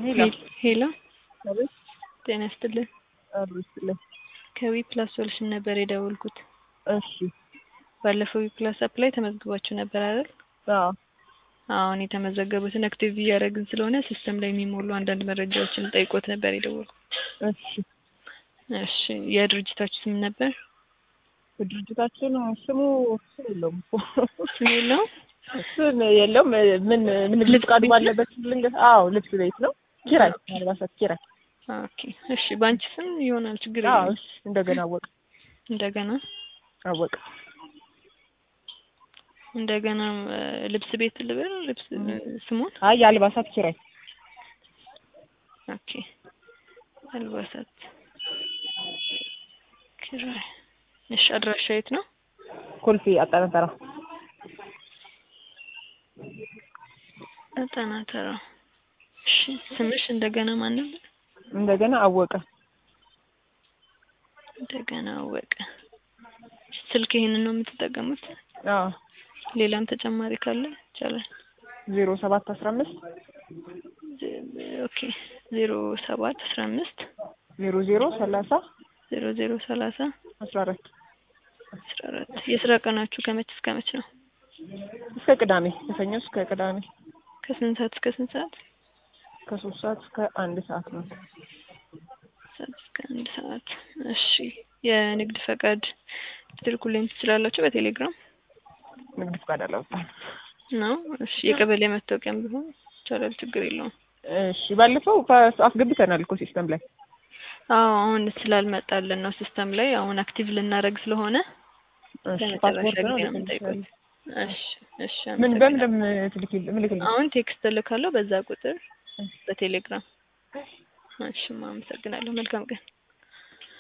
ሄሎ ሄሎ አቤት ጤና ይስጥልን። አብሮ ይስጥልኝ። ከዊ ፕላስ ሶሉሽን ነበር የደወልኩት። እሺ ባለፈው ዊ ፕላስ አፕ ላይ ተመዝግባችሁ ነበር አይደል? አዎ አሁን የተመዘገቡትን አክቲቭ እያደረግን ስለሆነ ሲስተም ላይ የሚሞሉ አንዳንድ መረጃዎችን ጠይቆት ነበር የደወልኩት። እሺ እሺ የድርጅታችሁ ስም ነበር? ድርጅታችን ስሙ ስም የለውም እኮ ስም የለውም? ስም የለውም። ምን ምን ልብስ ፍቃዱ ቤት ነው? ባለበት ልንገር። አዎ ልብስ ቤት ነው። ኪራይ አልባሳት ኪራይ። ኦኬ እሺ በአንቺ ስም ይሆናል ችግር አዎ የለም። እሺ እንደገና አወቀ እንደገና አወቀ እንደገና እ፣ ልብስ ቤት ልበል ልብስ እ፣ ስሙን አይ የአልባሳት ኪራይ ኦኬ አልባሳት ኪራይ። እሺ አድራሻ የት ነው? ኮልፌ አጠናተራ ዘጠና ተራ። እሺ ስምሽ እንደገና ማን ነበር? እንደገና አወቀ እንደገና አወቀ። ስልክ ይሄንን ነው የምትጠቀሙት? አዎ ሌላም ተጨማሪ ካለ ይቻላል። ዜሮ ሰባት አስራ አምስት ዜ- ኦኬ ዜሮ ሰባት አስራ አምስት ዜሮ ዜሮ ሰላሳ ዜሮ ዜሮ ሰላሳ አስራ አራት አስራ አራት የስራ ቀናችሁ ከመች እስከ መች ነው? እስከ ቅዳሜ ከሰኞ እስከ ቅዳሜ ከስንት ሰዓት እስከ ስንት ሰዓት? ከሶስት ሰዓት እስከ አንድ ሰዓት ነው። ሰዓት እስከ አንድ ሰዓት። እሺ የንግድ ፈቃድ ልትልኩልኝ ትችላላችሁ በቴሌግራም ንግድ ፈቃድ አላወጣም። ነው? እሺ የቀበሌ መታወቂያም ቢሆን ይቻላል፣ ችግር የለውም። እሺ ባለፈው ፓስ- አስገብተናል እኮ ሲስተም ላይ አዎ አሁን ስላልመጣልን ነው ሲስተም ላይ አሁን አክቲቭ ልናደርግ ስለሆነ እሺ ለመጨረሻ ፓስፖርት ነው ጊዜ ነው ልክ የምጠይቁት። ይችላል። እሺ እሺ ምን አመሰግናለሁ። በምን ትልክል ምልክል አሁን ቴክስት እልካለሁ በዛ ቁጥር በቴሌግራም። እሺ አመሰግናለሁ። መልካም ቀን